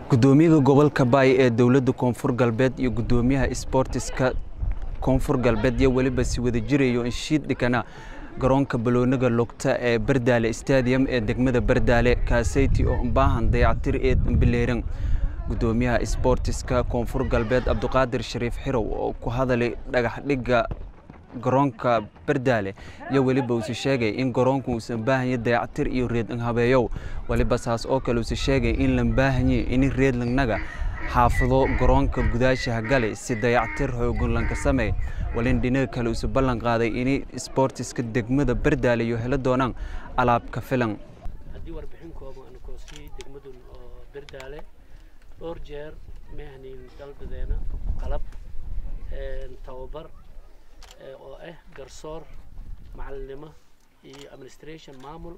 gudoomiyaha gobolka baay ee dowladda koonfur galbeed iyo gudoomiyaha isboortiska koonfur galbeed iyo weliba si wada jirayo inshiid dhikana garoonka baloonaga lugta ee bardaale stadium ee degmada bardaale kaaseyti oo baahan dayacatir ee dambileeran gudoomiyaha isboortiska koonfur galbeed cabdiqaadir shariif xirow oo ku hadalay dhagax dhigga garoonka bardaale iyo weliba uuse sheegay in garoonku uusan baahanya dayactir iyo reedlang habeeyow weliba saas oo kale uuse sheegay in lan baahanye ini reedlangnaga xaafado garoonka gudaashaha gale si dayactir xoogan lanka samey walin dhinaga kale uuse ballan qaaday inay isboortiska degmada bardaale iyo helo doonaan alaabka filan haddii warbixin kooban aan koosiyey degmadun oo bardaale dhowr jeer mahnin dalbadeena qalab tababar oo ah garsoor macalinimo iyo administration maamul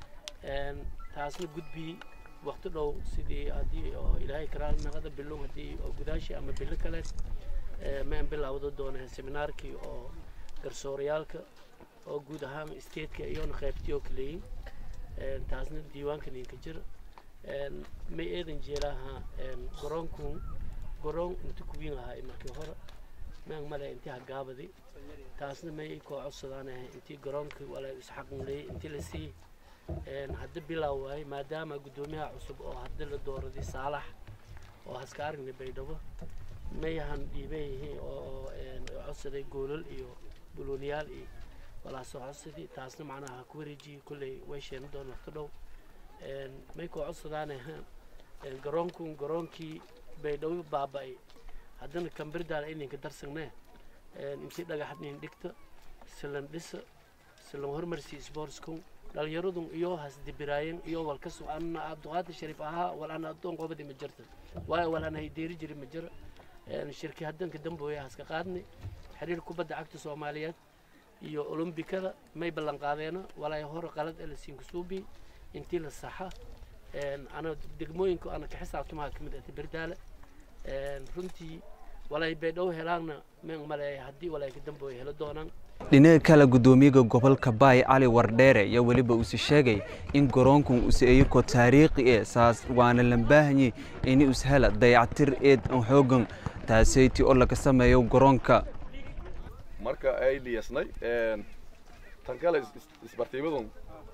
taasna gudbi wakti dhow sidii haddii oo ilaahay karaalnaqada bilow haddii oo gudaashi ama bilo kale maan bilowda doona seminaarkii oo garsooryaalka oo guud ahaan stateka iyona qaybtii oo kaleeyin taasna diiwaanka ninka jira may eedan jeelaha garoonku garoon inta kuwiin ahaa markii hore maan male intii hagaabadi taasna may koo codsadaan intii garoonka wala isxaqnleeyey intii la sii hadda bilaaw waaye maadaama guddoomiyaha cusub oo hadda la dooraday saalax oo haska aragna baydhabo mayahan dhiibay yihiin oo codsaday goolal iyo bulooniyaal iyo walaasoo codsadii taasna macnaha ku wareejiyey kolley way sheena doon waqti dhow may koo codsadaan garoonku garoonkii baydhabo baaba'ay haddana kambirdaala ininka darsagnee intii dhagaxnin dhigta silan dhisa silan hormarsi sportsku dhalinyaradun iyo hasdibiraayeen iyo walka ana cabdiqaadir shariif ahaa wal ana adoon qobadi ma jirta waayo wal ana haydeeri jiri ma jira shirki haddanka dambooya haska qaadnay xiriir kubadda cagta soomaaliyeed iyo olombikada may ballan qaadeena walaa hore qalad ee la siinka suubi intii la saxa ana degmooyinka ana ka xisaabtamaha ka mid ahta berdaale runtii walay baydhow helaanna meen male haddii walay ka dambooya helo doonaan dhinaga kale gudoomiyaha gobolka baay cali wardheere iyo weliba uuse sheegay in garoonkan use iyakoo taariikhi e saas waana lan baahanyey ini us hela dayactir eed an xoogan taaseyti oo laga sameeyo garoonka marka ay liyasnay tan kale isbartiimadun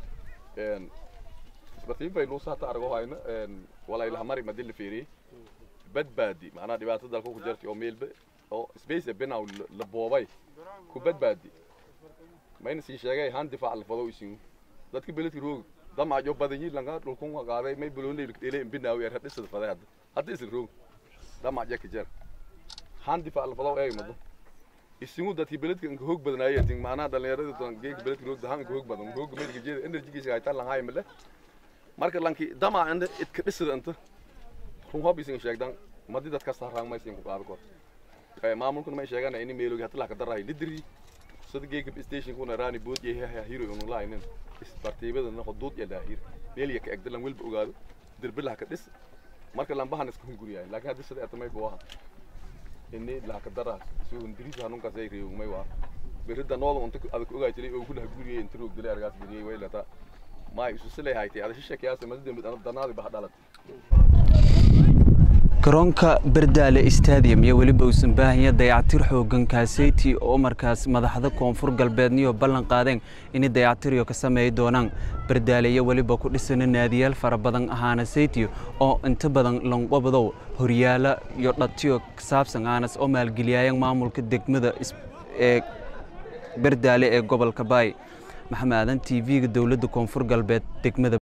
isbartiim bay luusa hata argo hayna walay lahamari madii la fiiriyey badbaadi macnaha dhibaato dalka ku jirtay oo meelba oo space binaw la boobay ku badbaadi mayna sii sheegay han difaac la fado isin dadka beledka roog dama jo badanyi langa dhulkun qaaday may bulonay dhile binaw yar hadisada faday hadda hadda isin roog dama jaka jar han difaac la fado ay mado isinu dadki beledka inka hoog badanaayay tin macnaha dhalinyarada tan geeg beledka roog dahan hoog badan hoog meelka jeeda energy giisa ay tan lahaay male marka lanki dama anda idka dhisada inta run hob isin sheegdan madi dadka saaraan ma isin ku qaado kor ee maamulkuna ma sheegan in meelogi hatla ka daray lidri sida geega station kuna raani bood yahay hiro inuu laaynin isbartiibada na xuduud ya daahir meel ya ka egdalan walba ogaado dirbilaha ka dhis marka lambahan iska hunguriyaay laakiin hadii sida atamay booha inni la ka daraa si uu ndiriis hanun ka sayriyo may waa berida nooda unta adag ogaay jiray oo kula guriyay inta roog dilay argaas guriyay way lata ma isu silay haytay ada shisha kiyaas madada danaadi bah dhalat garoonka bardaale stadium iyo weliba uusan baahanya dayactir xoogan kaaseyti oo markaas madaxda koonfur galbeedniyo ballan qaadeen inay dayactiryo ka sameey doonaan bardaale iyo weliba ku dhisana naadiyaal fara badan ahaana seyti oo inta badan lanqobadow horyaala iyo dhatiyo saabsan aanas oo maalgeliyaayan maamulka degmada ee bardaale ee gobolka baay maxamed aadan t v-ga dowladda koonfur galbeed degmada